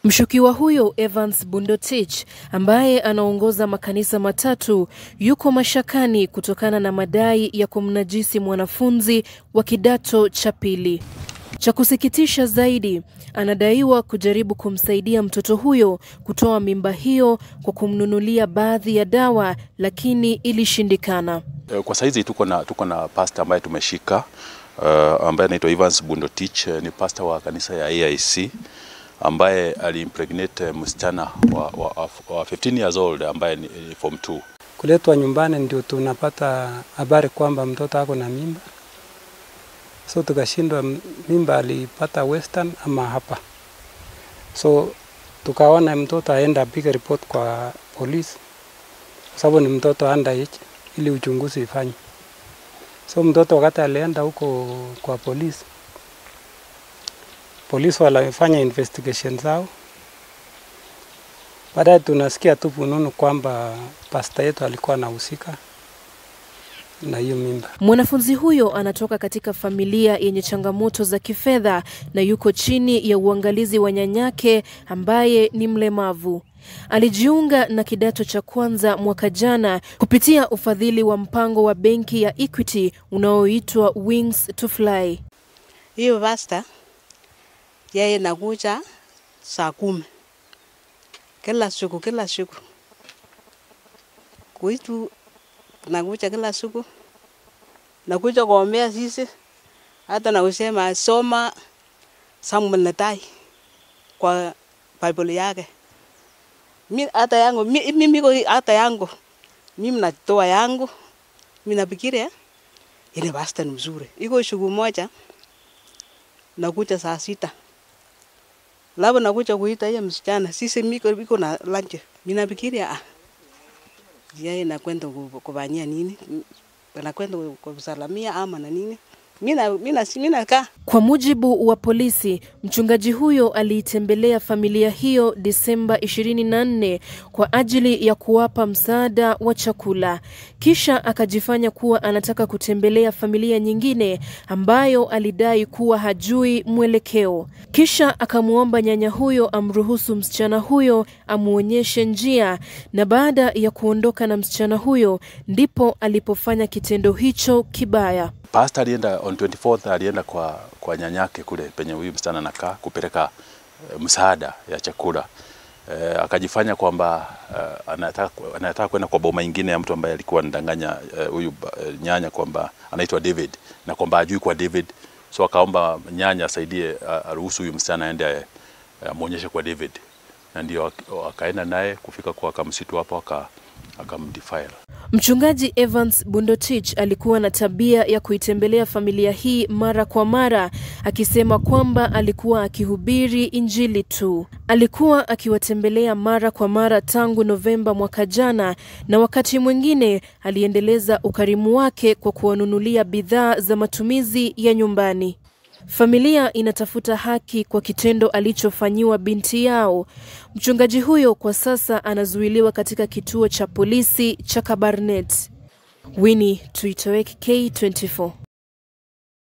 Mshukiwa huyo Evans Bundotich ambaye anaongoza makanisa matatu yuko mashakani kutokana na madai ya kumnajisi mwanafunzi wa kidato cha pili. Cha kusikitisha zaidi, anadaiwa kujaribu kumsaidia mtoto huyo kutoa mimba hiyo kwa kumnunulia baadhi ya dawa, lakini ilishindikana. Kwa saizi tuko na, tuko na pasta ambaye tumeshika uh, ambaye anaitwa Evans Bundotich. Ni pasta wa kanisa ya AIC ambaye alimpregnate msichana wa, wa, wa 15 years old ambaye ni ni form 2. Kuletwa nyumbani ndio tunapata habari kwamba mtoto ako na mimba, so tukashindwa mimba alipata Western ama hapa, so tukaona mtoto aenda apige report kwa polisi kwa sababu ni mtoto underage, ili uchunguzi ifanywe. So mtoto wakati alienda huko kwa polisi, polisi walifanya investigation zao. Baadaye tunasikia tu fununu kwamba pasta yetu alikuwa anahusika na hiyo mimba. Mwanafunzi huyo anatoka katika familia yenye changamoto za kifedha na yuko chini ya uangalizi wa nyanyake ambaye ni mlemavu. Alijiunga na kidato cha kwanza mwaka jana kupitia ufadhili wa mpango wa benki ya Equity unaoitwa Wings to Fly. Hiyo pasta yeye nakuja saa kumi kila siku kila siku kuitu nakuja kila siku nakuja kuombea sisi, hata na kusema soma Samuel Netai kwa Bible yake. Mi hata yangu mi- mimi ko hata yangu mimi natoa yangu, mimi nafikiria ile pasta ni mzuri. Iko siku moja nakuja saa sita labda nakuja kuita hiyo msichana, sisi miko iko na lunch, mimi nafikiria ah, yeye nakwenda ku- kufanyia nini, nakwenda kusalamia ama na nini, mimi na mimi na mimi nakaa Kwa mujibu wa polisi, mchungaji huyo aliitembelea familia hiyo Disemba 24 kwa ajili ya kuwapa msaada wa chakula. Kisha akajifanya kuwa anataka kutembelea familia nyingine ambayo alidai kuwa hajui mwelekeo. Kisha akamwomba nyanya huyo amruhusu msichana huyo amuonyeshe njia, na baada ya kuondoka na msichana huyo ndipo alipofanya kitendo hicho kibaya. Pastor alienda on 24th alienda kwa, kwa nyanyake kule penye huyu msichana anakaa kupeleka uh, msaada ya chakula uh, akajifanya kwamba uh, anataka anataka kwenda kwa boma ingine ya mtu ambaye alikuwa anadanganya eh, huyu uh, nyanya kwamba anaitwa David na kwamba ajui kwa David, so akaomba nyanya asaidie uh, aruhusu huyu msichana aende amwonyeshe uh, kwa David, na ndio ak- akaenda naye kufika kwa kamsitu hapo aka akamdefile. Mchungaji Evans Bundotich alikuwa na tabia ya kuitembelea familia hii mara kwa mara, akisema kwamba alikuwa akihubiri Injili tu. Alikuwa akiwatembelea mara kwa mara tangu Novemba mwaka jana, na wakati mwingine aliendeleza ukarimu wake kwa kuwanunulia bidhaa za matumizi ya nyumbani. Familia inatafuta haki kwa kitendo alichofanyiwa binti yao. Mchungaji huyo kwa sasa anazuiliwa katika kituo cha polisi cha Kabarnet. Winnie Tuitoek, K24.